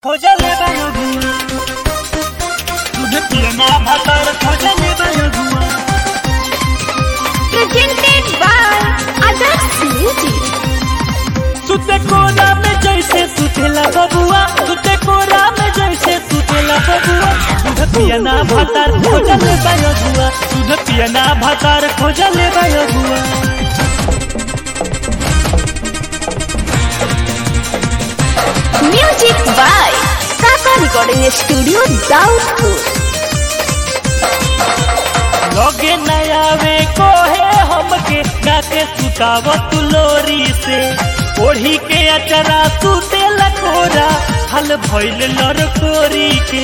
खोजले बायो गुआ दूध पियना भातर खोजले बायो गुआ presented by Adarsh Music. सुते कोरा में जैसे सुतेला बबुआ सुते कोरा में जैसे सुतेला बबुआ दूध पियना भातर खोजले बायो गुआ दूध पियना भातर खोजले बायो गुआ Music by Kaka Recording Studio, Daudpur. लगे नयावे कोहे हमके गाके सुताव तुलोरी से ओढ़ी के अचरा सुते लकोरा हल भइल लड़कोरी के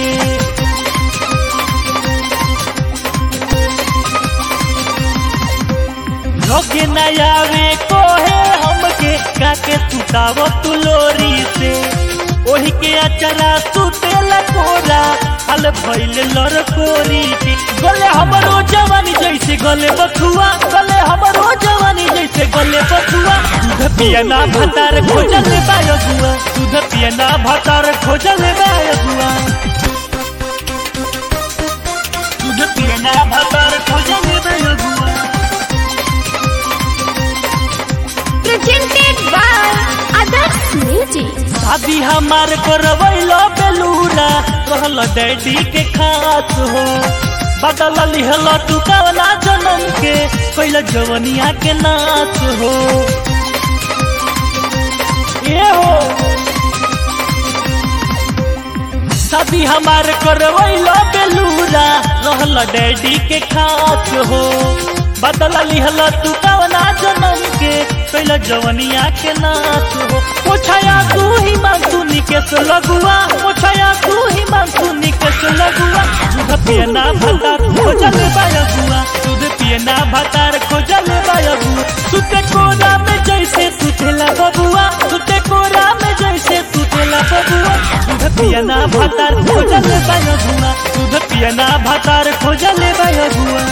लगे नयावे कोहे हमके गाके सुताव तुलोरी से ओढ़ी के अचरा सुते लकोरा हल भइल लड़कोरी के गले हमरो जवानी जैसे गले बथुआ गले हमरो जवानी जैसे गले बथुआ दूध पियना भतार खोजल बायो गुआ दूध पियना भतार खोजल बायो गुआ दूध पियना भतार खोजल बायो गुआ Presented by Adarsh Music. शादी हमार करवैलो बेलूरा रहल डैडी के खास हो बदल लिहल तू कवना जन्म के कैल जवनिया के नाच हो ये हो शादी हमार करवैलो बेलूरा रहल डैडी के खास हो बदल लिहल तू कवना जन्म के कैल जवनिया के नाच हो पोछाया तू ही मानसू निकेश लगुआ पोछाया तू ही मानसू निकेश लगुआ दूध पियना भतार खोजल बायगुआ दूध पियना भतार खोजल बायगुआ सुते कोरा में जैसे सुतेला बबुआ सुते कोरा में जैसे सुतेला बबुआ दूध पियना भतार खोजल बायगुआ दूध पियना भतार खोजल बायगुआ